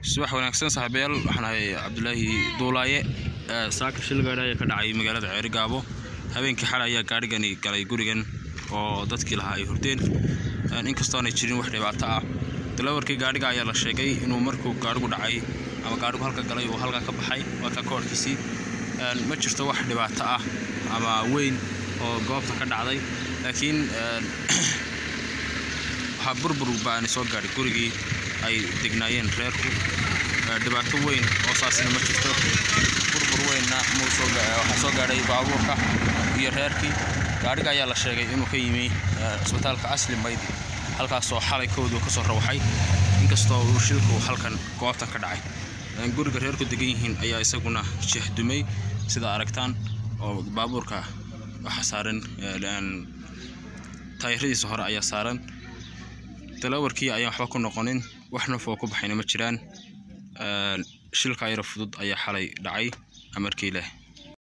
subax wanaagsan saaxiibayaal waxaan ahay cabdulaahi duulaaye saaka shil gaadhi ayaa ka dhacay magaalada ceerigaabo habeenkii xalay ayaa gaadhigani galay gurigan oo dadkii lahaa ay hurdeen inkastoo aanay jirin wax dhibaato ah dalawarkii gaadhiga ayaa la sheegay inuu markuu gaadhigu dhacay ama gaadhigu halka galay uu halkaa ka baxay halka koorkiisii ma jirto wax dhibaato ah ama weyn oo goobta ka dhacday laakiin waxaa burbur baani soo gaadhay gurigii ay degnaayeen reerku dhibaato weyn oo saasina ma jirto burbur weynna waxaa soo gaadhay baabuurka iyo reerkii gaadhiga ayaa la sheegay inuu ka yimi cisbitaalka asli maydi halkaasoo xalay koodu ka soo rawaxay inkastoo uu shilku halkan goobtan ka dhacay guriga reerku degan yihiin ayaa isaguna jehdumay sida aragtaan oo baabuurka waxaa saaran taayiradiisa hore ayaa saaran dalawarkii ayaan waxba ku noqonin wax naf oo ku baxayna ma jiraan shilka yaro fudud ayaa xalay dhacay amarkii leh